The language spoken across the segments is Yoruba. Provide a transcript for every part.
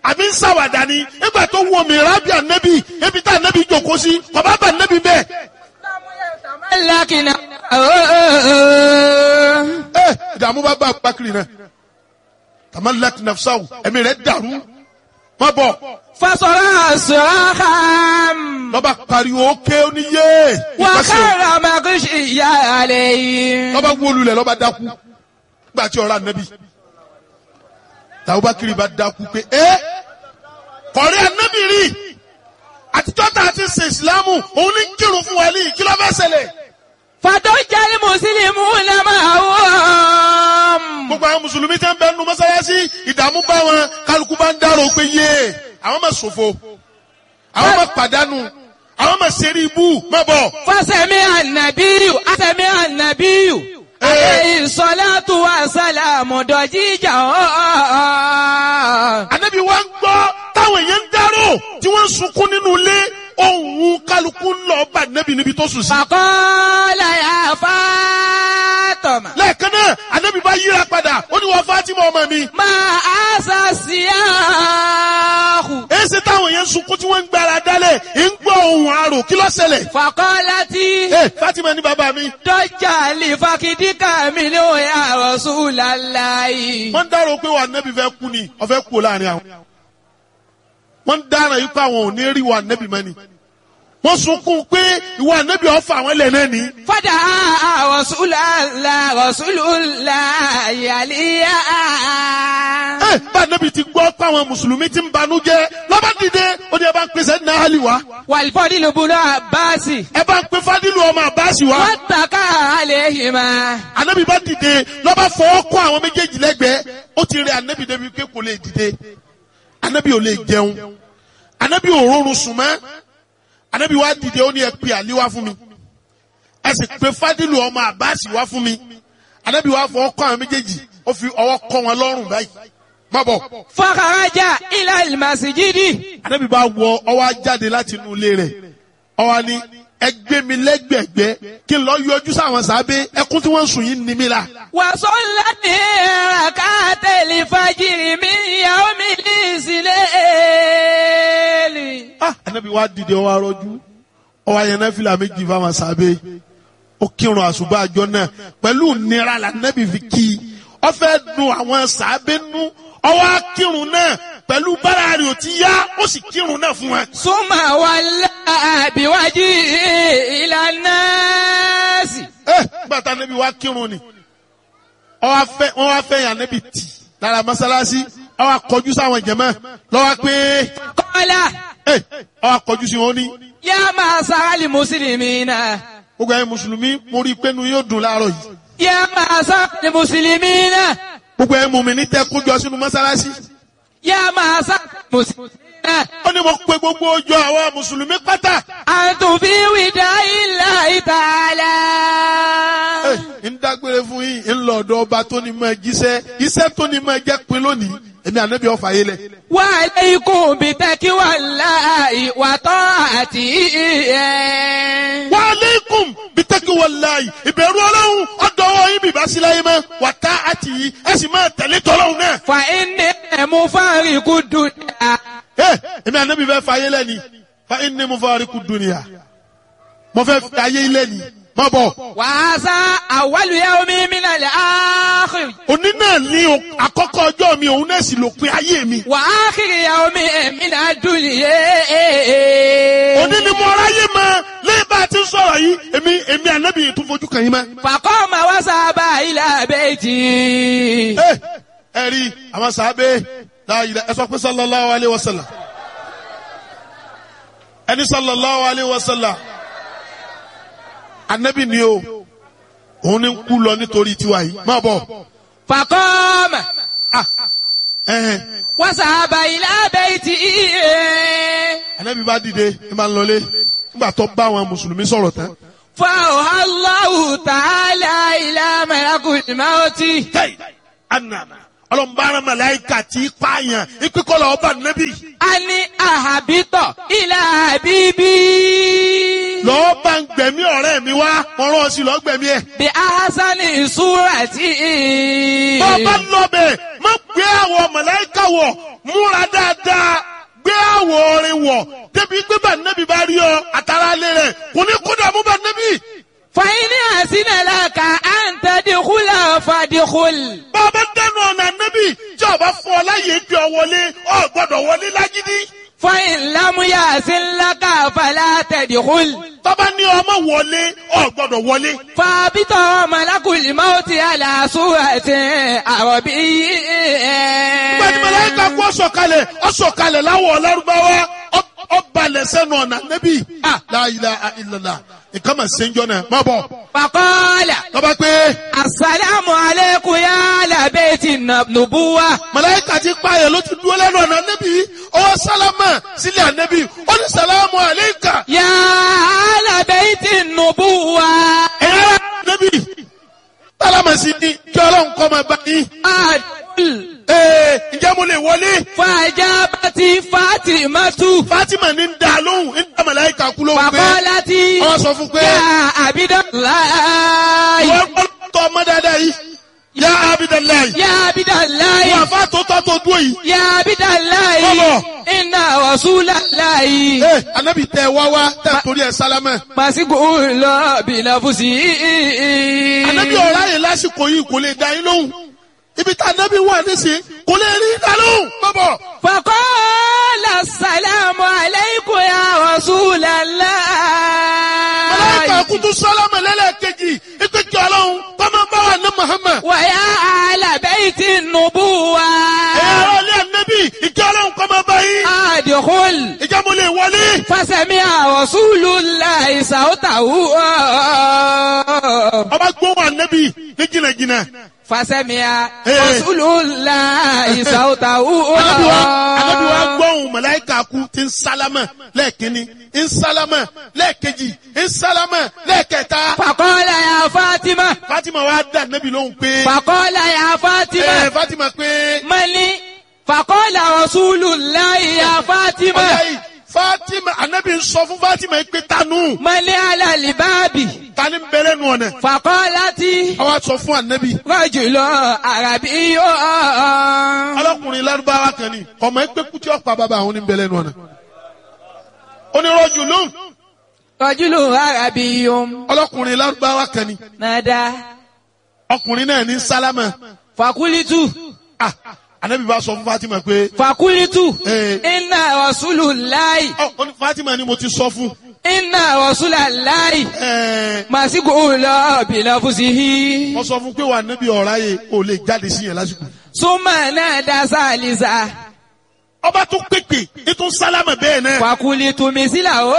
àbí ń sàwàdà ni nígbà tó wọ mìíràn bí ànábì ebi tá ànábì jòkó sí kọ̀bá bá ànábì bẹ́ẹ̀. لكن ẹ ìdààmú bá bá Abubakar náà tamalak nafsahu ẹ̀mí rẹ̀ dàrú má bọ̀ فصرع صراخا lọ́ba pariwo ókè oníyé وخر مغشيا عليه lọ́ba wólulẹ̀ lọ́ba dákú nígbà tí ọ̀rọ̀ ànábì tàbúbákiri bá dákú pé ẹ kọ̀rí ànábì rí àtijọ́ tá a ti ṣe ìsìlámù òun ní kírun fún wa ní kí ló fẹ́ ṣẹlẹ̀ فضج المسلمون معهم gbogbo àwọn mùsùlùmí tẹ́ ń bẹ nu mọ́sálásí ìdààmú bá wọn kálukú bá ń dárò pé yé àwọn máa ṣòfò àwọn máa pàdánù àwọn máa ṣeré ibú má bọ̀. فسمع النبي سمع النبي عليه الصلاة والسلام ضجيجا ànábì wa ń gbọ́ táwọn èèyàn ń dárò tí wọ́n ń sunkún nínú ilé ohun kálukú ń lọ bá ànábì níbi tó sùn sí. فقال يا فاطمة lẹ́ẹ̀kan náà ànábì bá yíra padà ó ní wọ́n Fátímà ọmọ mi. ما أسى السياح èsì táwọn èèyàn ń sunkún tí wọ́n ń gbára dálẹ̀ ń gbọ́ ohun àrò kí ló ṣẹlẹ̀. فقالت ẹ Fátímà ní bàbá mi. ضج لفخذك منه يا رسول الله wọ́n ń dárò pé wà nẹ́bí fẹ́ kú ni ọ̀fẹ́ kú láàrin àwọn. wọ́n ń dára yìí pé àwọn ò ní rí wà nẹ́bí mọ́ni. wọ́n sunkún pé ìwà nẹ́bí ọ̀fà àwọn ilẹ̀ náà ní. فدعا رسول الله رسول الله عليا ẹ bá nẹ́bí ti gbọ́ pé àwọn mùsùlùmí ti ń banújẹ́ lọ́ba dìde ó ní ẹ bá ń pèsè ní ahali wa. والفضل بن عباس ẹ bá ń pe fadilu ọmọ àbáṣì wa. واتكى عليهما anabi bá dìde lọ́ba fọwọ́ kọ́ àwọn méjèèjì lẹ́gbẹ̀ẹ́ ó ti rẹ anabi débi pé kò lè dìde anabi ò lè jẹun anabi ò rọrùn sùn mọ́ anabi wá dìde ó ní ẹ pe àlí wá fún mi ẹ sì pe fadilu ọmọ àbáàsì wá fún mi anabi wá fọwọ́ kọ́ àwọn méjèèjì ó fi ọwọ́ kọ́ wọn lọ́rùn báyìí má bọ̀ فخرج إلى المسجد anabi bá wọ ọwọ́ jáde láti inú ilé rẹ̀ ọwọ́ ni ẹ gbé mi lẹ́gbẹ̀gbẹ́ kí n lọ yọjú sáwọn sábẹ́ ẹkún tí wọ́n ń sùn yìí ń ni mí la. وصلى ركعت الفجر من يوم الإسلام ah anabi wa dìde ọwọ arọjú ọwọ ayẹnẹ fìlà méjì fáwọn sábẹ́ ó kírun àṣùbà àjọ náà pẹ̀lú nira la anabi fi kí i ó fẹ́ dùn àwọn sábẹ́ nú ọwọ akírun náà pẹ̀lú bára rẹ̀ ò ti yá ó sì kírun náà fún wa. ثم ولى بوجهه إلى الناس ẹ gbàtà anabi wa kírun ni ọwọ afẹ wọn wá fẹ́ yàn anabi tì lára mọ́sálásí ọwọ akọjú sáwọn jẹmọ lọwọ pé قال ẹ ọwọ akọjú sí wọn ní. يا معشر المسلمين gbogbo ẹ̀yin mùsùlùmí mo rí i pé inú yóò dùn láàárọ̀ yìí. يا معشر المسلمين gbogbo ẹ̀yin mùmínì tẹ́ kójọ sínú mọ́sálásí. يا معشر المسلمين ó ní mo pe gbogbo ojú àwọn mùsùlùmí pátá. أنتم في وداع الله تعالى Ẹ, ń dágbére fún yín ń lọ ọ̀dọ̀ ọba tó ní máa jíṣẹ́ iṣẹ́ tó ní máa jẹ́ pin lónìí èmi ànábì ọ̀fà yé lẹ̀. وعليكم بتقوى الله وطاعته wa aleikum bitaki walayi ìbẹ̀rù ọlọ́run ọ̀dọ̀ ọwọ́ yín bìbá sí láyé mọ́ wà tá àti yìí ẹ sì máa tẹ̀lé tọ́lọ́run náà. فإني مفارق الدنيا Ẹ, èmi ànábì fẹ́ fa ayé lẹ́ni fa inni mufariqu dunya mo fẹ́ fi ayé lẹ́ni má bọ̀. وهذا أول يوم من الآخر òní náà ní o- àkọ́kọ́ ọjọ́ mi òun náà sì lópin ayé mi. وآخر يوم من الدنيا òní ni mo ráyè mọ lẹ́yìn bá a ti ń sọ̀rọ̀ yìí èmi èmi ànábì tún fojú kàn yín mọ́. فقام وذهب إلى بيته ẹ ẹ rí àwọn sàábé láàyè ẹ sọ pé sallallahu alayhi wa sallam ẹni sallallahu alayhi wa sallam ànábì ni o òun ni ń kú lọ nítorí tiwa yìí má bọ̀ فقام ẹhẹn وذهب إلى بيته ànábì bá dìde ẹ máa ń lọlé nígbà tó bá àwọn mùsùlùmí sọ̀rọ̀ tán. فأوحى الله تعالى إلى ملك الموت tẹ́yì ànàmà ọlọ́mbàrán màláìkà tí pààyàn ìpínkọ́lọ̀ ọba nẹ́bí. أن أهبط إلى حبيبي lọ́ọ́ bá ń gbẹ̀mí ọ̀rẹ́ mi wá wọ́n rán ọ sí lọ́ọ́ gbẹ̀mí ẹ̀. بأحسن صورة bọ́ bá lọ́bẹ̀ má gbé àwọ̀ màláíkà wọ̀ múra dáadáa gbé àwọ̀ orin wọ̀ débi pé bá nẹ́bí bá rí ọ àtàrà alẹ́ rẹ̀ kò ní kó dààmú bá nẹ́bí. فإن أحسن لك أن تدخل فادخل bọ́ bá dẹnu ọ̀nà nẹ́bí tí ọba fún ọ láyé gbé ọ wọlé ọ gbọ́dọ̀ wọlé lágídí. فإن لم يحسن لك فلا تدخل tọ́ba ní ọmọ wọlé ọ gbọ́dọ̀ wọlé. فابط ملك الموت على صورة عربي gbẹ̀dì màláíkà kú ọ̀sọ̀kalẹ̀ ọ̀sọ̀kalẹ̀ láwọ̀ ọlọ́rùbáwá ọbalẹ̀ sẹ́nu ọ̀nà nẹ́bí. la ilaha illallah nǹkan mà ṣe ń jọ náà má bọ̀. فقال tọ́ba pé السلام عليكم يا أهل بيت النبوة màláíkà ti pààyàn ló ti dúró lẹ́nu ọ̀nà nẹ́bí ọwọ́ sálámà sílẹ̀ ànẹ́bí ó ní sàlámù àléékà يا أهل بيت النبوة ẹ̀yà nẹ́bí sálámà sí ni kí ọlọ́run kọ́ máa bá yín. أدخل ee ǹjẹ́ mo lè wọlé. فأجابت فاطمة Fatima ní ń da lóhùn ń da màláíkà kú lóhùn pé فقالت wọ́n sọ fún pé يا عبد الله wọ́n gbọ́dọ̀ ọmọ dáadáa yìí yá Abidalayi يا عبد الله wọ́n àfa tó tọ́ tó dúró yìí. يا عبد الله Bọ́lọ̀. إن رسول الله ee anabi tẹ wá wá tẹ torí ẹ sálámà. مسجون بنفسه anabi ọ̀rá yìí lásìkò yìí kò lè da yín lóhùn ibi tá anabi wà nísìnyí kò lè rí da lóhùn. bọ́bọ̀ فقال السلام عليكم يا رسول الله màláíkà kutu sálámà lẹ́lẹ́kejì ipe kí ọlọ́run kọ́mọ bá wà ní Muhammad. ويا أهل بيت النبوة ẹ̀yà ọ̀lẹ́ anabi ìkí ọlọ́run kọ́mọ bá yín. أدخل ìjà mo lè wọlé. فسمع رسول الله صوته ọba gbóhùn anabi ní jìnnàjìnnà. فسمع Eh. رسول الله صوته Ànábì wa Ànábì wa gbọ́hùn màláíkà kú ti ń sálámà lẹ́ẹ̀kínní ń sálámà lẹ́ẹ̀kejì ń sálámà lẹ́ẹ̀kẹta. فقال يا فاطمة Fatima wa dá Ànábì lóhùn pé فقال يا ẹ فاطمة Fatima pé من فقال رسول الله يا ọjà فاطمة yìí Fatima Ànábì ń sọ fún Fatima yìí pé tanu من على الباب tani ń bẹ̀rẹ̀ nù ọ̀nà. فقالت Àwa sọ fún Ànábì رجل عربي ọlọ́kùnrin lárúbáwá kan ni ọmọ ẹgbẹ́ kútí ọ̀pá bàbá àwọn ní bẹ̀rẹ̀ nù ọ̀nà. onírọ̀jù lóhùn رجل عربي ọlọ́kùnrin lárúbáwá kan ni نادى ọkùnrin náà ní sálámà. فقلت Ah, Ànábì bá sọ fún Fatima pé فقلت Eh. إن رسول الله ọ ó ní Fatima ni mo ti sọ fún. إن رسول الله Ẹ, مسجون بنفسه mo sọ fún pé wà níbi ọ̀rá yẹ ò lè jáde sí yẹn lásìkò. ثم نادى ثالثا ọba tún pèpè ètò sálámà bẹ́ẹ̀ náà. فقلت مثله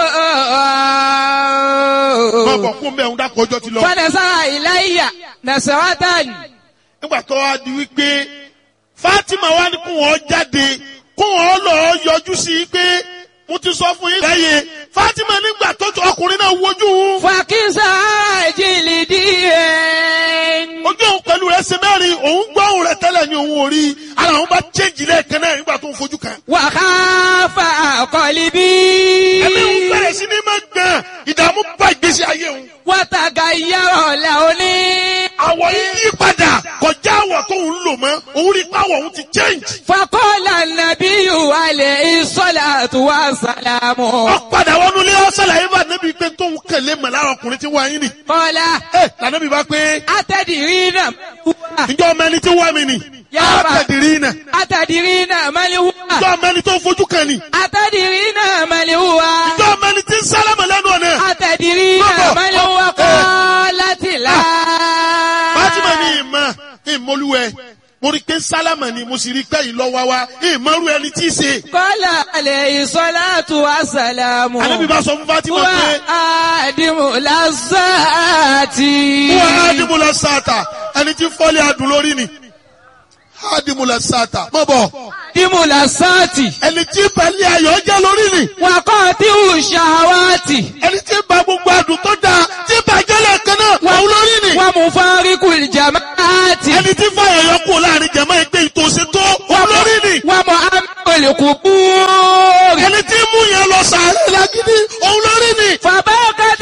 máa bọ̀ kún bẹ́ẹ̀ ń dákọ̀ ọjọ́ ti lọ. فنزع إلي نسرة nígbà tó wá di wípé Fatima wá ní kó wọn jáde kó wọn lọ yọjú sí i pé mo ti sọ fún yín. lẹ́yìn Fatima nígbà tó tó ọkùnrin náà wojú òun. فكسى جلدي ojú òun pẹ̀lú rẹ̀ ṣe mẹ́rin òun gbọ́ òun rẹ̀ tẹ́lẹ̀ ní òun ò rí ara òun bá chéjì lẹ́ẹ̀kan náà nígbà tó ń fojú kan. وخاف قلبي ẹ̀mí òun bẹ̀rẹ̀ sí ní máa gbọ̀n ìdààmú bá ìgbésí ayé òun. وتغير لوني àwọ̀ yìí yí padà kọjá àwọ̀ tó ń lò mọ́ òun rí pàwọ̀ òun ti change. فقال النبي عليه الصلاة والسلام ó padà wọnú ilé ọ̀sán yìí bá nẹ́bí pé tóun kẹ̀lé mọ̀ lára ọkùnrin tí wọ́n ayé nì. قال ẹ lànàbí bá pé أتدرين من هو ǹjọ́ ọmọ ẹni tí wọ́n mi nì. Yá bá. àtẹ̀dìrí nà. أتدرين من هو ǹjọ́ ọmọ ẹni tó fojú kan nì. أتدرين من هو ǹjọ́ ọmọ ẹni tí ń sálámà lẹ́nu ọ̀nà. أتدرين Baba. من هو Eh. قالت لا Fátímà ní ìmọ̀ ìmọ̀lúwẹ̀ mo rí pé sálámà ni mo sì rí pé ìlọ́wà wa ìmọ̀rú ẹni tí í ṣe. قال عليه الصلاة والسلام Ànábì bá sọ fún Fátímà pé وآدم لذاتي wọ́n ádìmúlẹ̀ sáàtà ẹni tí fọ́lẹ̀ adùn lórí ni. ádìmúlẹ̀ sáàtà mọ̀ bọ̀ آدم لذاتي ẹni tí balẹ̀ ayọ̀ jẹ́ lórí ni. وقاطع الشهوات ẹni tí ba gbogbo adùn tó dáa tí bàjẹ́ lẹ́ẹ̀kan náà òun lórí ni. ومفارق الجماعات ẹni tí fàyà yọ kú láàrin jẹ̀mọ́ ẹgbẹ́ ìtòsí tó òun lórí ni. ومؤمن القبور ẹni tí mú yẹn lọ sàárẹ̀ lágídí òun lórí ni. فبكت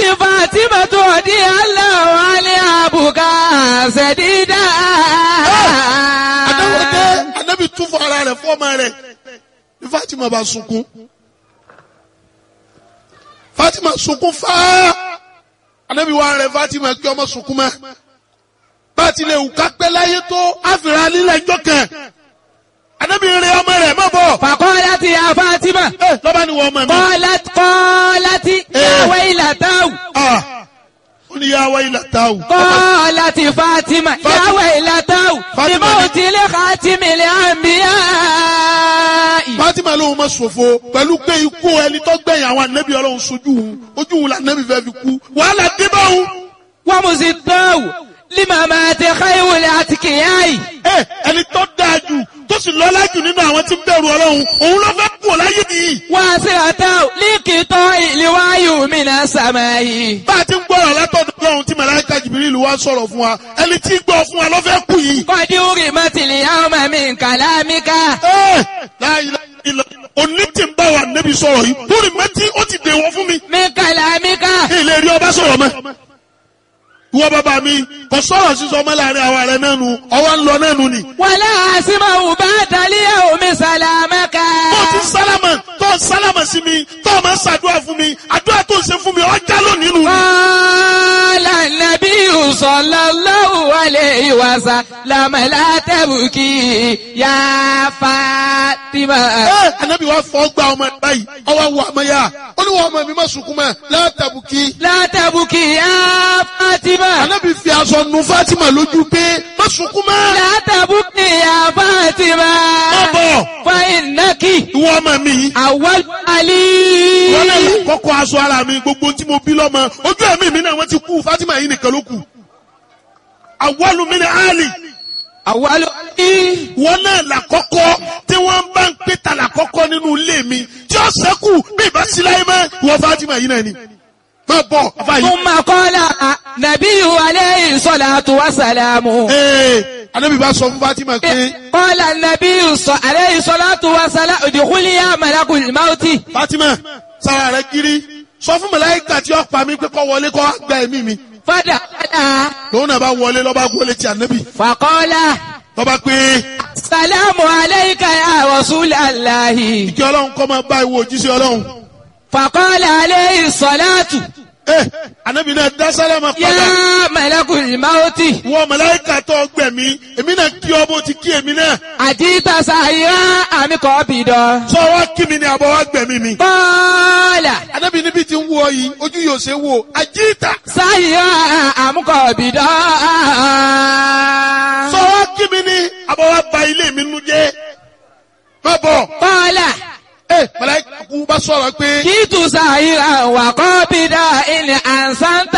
شديدا Adáwọ̀ dé Ànábì tún fún ara rẹ̀ fọ́ọ̀mà rẹ̀ ní Fatima bá sunkún. Fatima sunkún fáá. Ànábì wa rẹ̀ Fatima kí ọmọ sunkún mọ́. Bá a ti lè wù ká pẹ́ láyé tó àfìrà lílẹ̀ ìjọ kan. Ànábì rẹ̀ ọmọ rẹ̀ má bọ̀. فقالت يا فاطمة Ẹ lọ́ba ni wọ́n ọmọ mi. قالت قالت يا ويلتاه Ah, Ó ní yá wáyé làtàwù. قالت فاطمة يا فاطمة. ويلتاه فاطمة. لموت لخاتم الأنبياء Fatima lóun ma ṣòfò pẹ̀lú pé ikú ẹni tó gbẹ̀yìn àwọn ànábì ọlọ́run sojú òun ojú òun la ànábì fẹ́ fi kú wàhálà dé bá òun. ومزداه لممات خير الأتقياء Ẹ ẹni tó dáa jù tó sì lọ́lá jù nínú àwọn tí ń bẹ̀rù ọlọ́run òun ló fẹ́ kú láyé nìyí. واسرته لقطاع الوحي من السماء Bá a ti ń gbọ́rọ̀ látọ̀dọ̀ ọlọ́run tí màláíkà Jìbìrìlù wá sọ̀rọ̀ fún wa ẹni tí ń gbọ́ fún wa ló fẹ́ kú yìí. قد أرمت اليوم من كلامك Ẹ láyé ilẹ̀ òní tí ń bá wa ànábì sọ̀rọ̀ yìí lórí mẹ́tí ó ti dèwọ̀ fún mi. من كلامك ilé rí ọba sọ̀rọ̀ mọ́. Ìwọ bàbá mi kò sọ̀rọ̀ sísọ ọmọ láàrin àwa rẹ̀ náà nu ọwọ́ ń lọ náà nu ni. ولا أسمع بعد اليوم سلامك tó ti sálámà tó sálámà sí mi tó máa ń ṣàdúrà fún mi àdúrà tó ń ṣe fún mi ọjà lónìí nù. قال النبي صلى الله عليه وسلم لا تبكي يا فاطمة ẹ anabi wa fọ gba ọmọ ẹ báyìí ọwọ wọ ọmọ yá olúwa ọmọ mi má sunkún mọ́ látàbùkì. لا تبكي يا فاطمة anabi fi aṣọ nu fatima lójú pé má sunkún mọ́. لا تبكي يا فاطمة má bọ̀ فإنك ìwọ ọmọ mi yìí. أول wọ́n lè علي kọ́kọ́ aṣọ ara mi gbogbo tí mo bí lọ́mọ ojú ẹ̀mí mi náà wọ́n ti kú fatima yìí nìkan ló kù. àwọlù mi ni ali أول علي wọn náà làkọ́kọ́ tí wọ́n bá ń pè ta làkọ́kọ́ nínú ilé mi tí ó sẹ́kù bí ìbá sí láyé mọ́ ìwọ Fatima yìí náà ni. má bọ̀ afa yìí. ثم قال نبي عليه الصلاة والسلام ee anabi bá sọ fún Fatima pé قال النبي ص- عليه الصلاة والسلام ادخلي يا ملك الموت Fatima sara rẹ kiri sọ fún màláíkà tí ó pa mí pé kó wọlé kó gba ẹ̀mí mi. فدخل lòun náà bá wọlé lọ́ba wọlé ti anabi فقال lọ́ba pé السلام عليك يا رسول الله kí ọlọ́run kọ́ máa bá ìwọ òjíṣẹ́ ọlọ́run. فقال عليه الصلاة ee anabi náà dá sálámà padà. يا ملك الموت wọ màláíkà tó gbẹ̀mí èmi náà kí ọ bó ti kí èmi náà. أجيت سائرا أم قابضا sọ wá kí mi ni àbọ̀ wá gbẹ̀mí mi. قال Anábì níbi tí ń wọ yìí ojú yóò ṣe wò àjíìtà. سائرا أم قابضا Sọ wá kí mi ní àbọ̀ wá ba ilé mi nu jẹ́. Má bọ̀. قال Ẹ màláíkà kú bá sọ̀rọ̀ pé جئت سائرا وقابضا إن أحسنت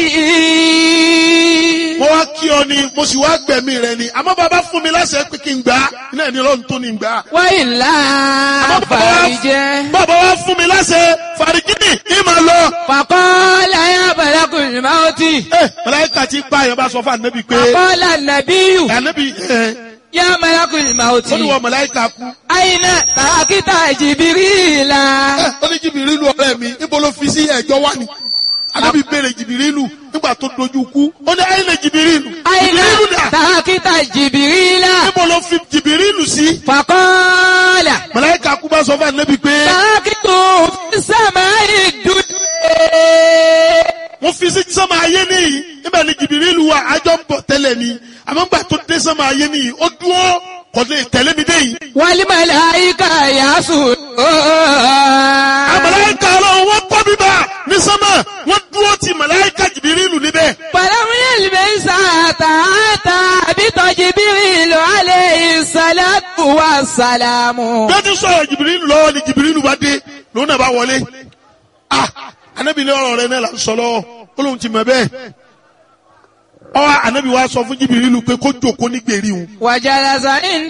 لي mo wá kí ọ ni mo sì wá gbẹ̀mí rẹ ni. Àmọ́ bàbá fún mi láṣẹ pé kí n gbà á. Iná ẹni lọ́run tó ní gbà á. وإلا Àmọ́ bàbá wá- فرجه bàbá wá fún mi láṣẹ fàrígìnì ìmọ̀ lọ. فقال يا ملك الموت Ẹ màláíkà ti pa àyàn bá sọ fún ànábì pé فقال النبي ànábì ẹ يا ملك الموت ó ní wọ màláíkà kú. أين تركت جبريل Ẹ ó ní jìbìrìlù ọ̀rẹ́ mi níbo ló fi sí ẹ̀jọ́ wá ni. Ànábì béèrè jìbìrìlù nígbà tó dojú kú. Ó ní ayé lè jìbìrìlù. أين Jìbìrìlù dà. تركت جبريل Níbo ló fi jìbìrìlù sí? فقال Màláíkà kú bá sọ fún ànábì pé تركته في السماء الدنيا mo fi sí sọ́mà ayé nìyí. Níbẹ̀ ni jìbìrìlù wa àjọ ń bọ̀ tẹ́lẹ̀ ni. Àmọ́ nígbà tó dé sọ́mà ayé nìyí, ó dúró kò lè tẹ̀lé mi dé yìí. والملائكة يسجدون Àmàláíkà ọlọ́run wọ́n kọ́ bíbá ní sọ́mà. Wọ́n dúró ti màláíkà jìbìrìlù níbẹ̀. فلم يلبس حتى أتى بط جبريل عليه الصلاة والسلام bí ó ti sọ̀rọ̀ jìbìrìlù lọ́wọ́ ni jìbìrìlù bá dé lòun náà bá wọlé ah anabi ní ọ̀rọ̀ rẹ náà là ń sọ lọ́wọ́ ó lóun ti mọ̀ bẹ́ẹ̀ ọwọ́ anabi wa sọ fún jìbìrìlù pé kó jókòó ní gbèrí òun وجلس عند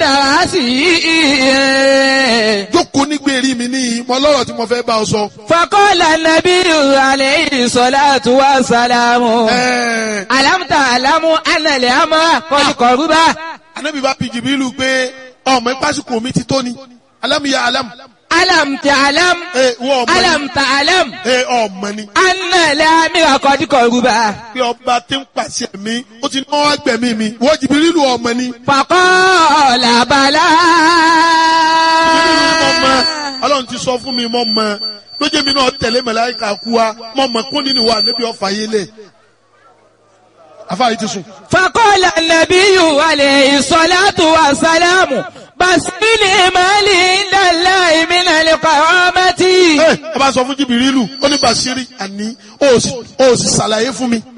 رأسه jókòó ní gbèrí mi ní mọ lọ́rọ̀ tí mo fẹ́ bá ọ sọ. فقال النبي عليه الصلاة والسلام ẹ̀ẹ́ ألم تعلم أن الأمر قد قرب anabi bá bi jìbìrìlù pé ọmọ ìpásíkò mi ti tó ni alámìyá alámù ألم تعلم ẹ wọ ọmọ ni ألم تعلم ẹ ọmọ ni أن الأمير قد قربا pé ọba tí ń pàṣẹ mi ó ti ní wọn wá gbẹ̀mí mi wọ́n Jìbìrìlù ọmọ ni. فقال بلى Jìbìrìlù ni mo mọ Ọlọ́run ti sọ fún mi mo mọ lójú mi náà tẹ̀lé màláíkà kú wa mo mọ kún nínú wa níbi ọ̀fà yé lẹ̀ afáàyè ti sùn. فقال النبي عليه الصلاة والسلام بسني مالي عند الله من القرامة ẹ ẹ bá sọ fún Jìbìrìlù ó ní Bàṣírí àní ó sì ó sì ṣàlàyé fún mi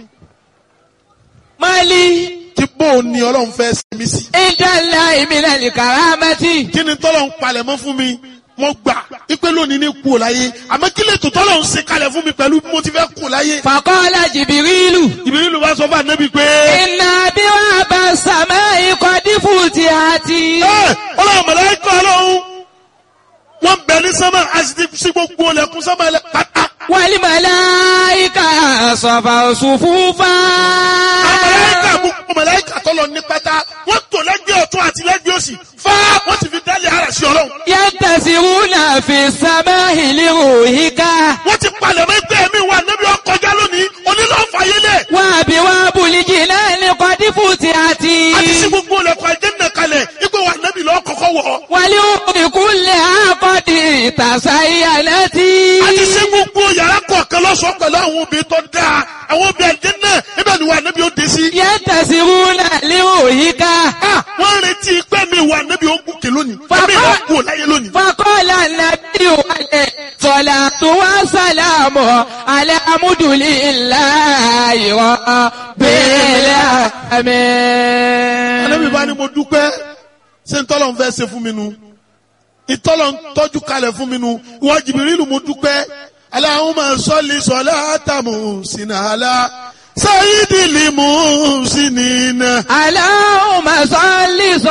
مالي tí bóun ni Ọlọ́run fẹ́ sinmi sí. عند الله من الكرامة kí ni tọ́lọ̀ ń palẹ̀ mọ́ fún mi mo gbà ipe lónìí ní kú ò láyé àmọ́ kí lè tó tọ́lọ̀ ń ṣe kalẹ̀ fún mi pẹ̀lú bí mo ti fẹ́ kú ò láyé. فقال جبريل Jìbìrìlù bá sọ fún ànábì pé. إن أبواب السماء قد فتحت ẹ ọlọ́run mọ̀lẹ́kọ̀ ọlọ́run wọ́n bẹ̀ ní sánmà àti sí gbogbo ọlẹ́kùn sánmà ẹlẹ́ pátá. والملائكة صفوا صفوفا mọ̀lẹ́kà gbogbo mọ̀lẹ́kà tọ́lọ̀ ní pátá wọ́n tò lẹ́gbẹ̀ẹ́ ọ̀tún àti lẹ́gbẹ̀ẹ́ òsì fá wọ́n ti fi dálé ara sí ọlọ́run. ينتسرون في السماء لروحك wọ́n ti palẹ̀ mọ́ ẹgbẹ́ mi wà níbi ọkọjá lónìí onílọ́ọ̀fàyélẹ̀ وأبواب الجنان قد فتحت àti sí gbogbo ọlẹ́kùn àjẹ́nà kalẹ̀ ipò wà níbi lọ́ọ́ kọ́kọ́ wọ̀ ọ́. والأرض كلها قد تزينت àti sí gbogbo yàrá kọ̀ọ̀kan lọ́sọ̀ọ́ pẹ̀lú àwọn obìnrin tó dáa àwọn obìnrin àjẹ́nà ibẹ̀ ni wà níbi ó dé sí. ينتسرون لروحك Ah, wọ́n retí pé mi wà níbi ogun kè lónìí. Bàbá- Ẹ̀mí ìwà kú ò láyé lónìí. فقال النبي عليه الصلاة والسلام على حمد لله رب Ànábì العالمين bá ní mo dúpẹ́ ṣé ntọ́lọ̀ ń fẹ́ ṣe fún mi nu. Ìtọ́lọ̀ ń tọ́jú kalẹ̀ fún mi nu. Ìwọ Jìbìrìlù mo dúpẹ́. Allahumma salli salata muhsina ala sayyidil muhsinina. على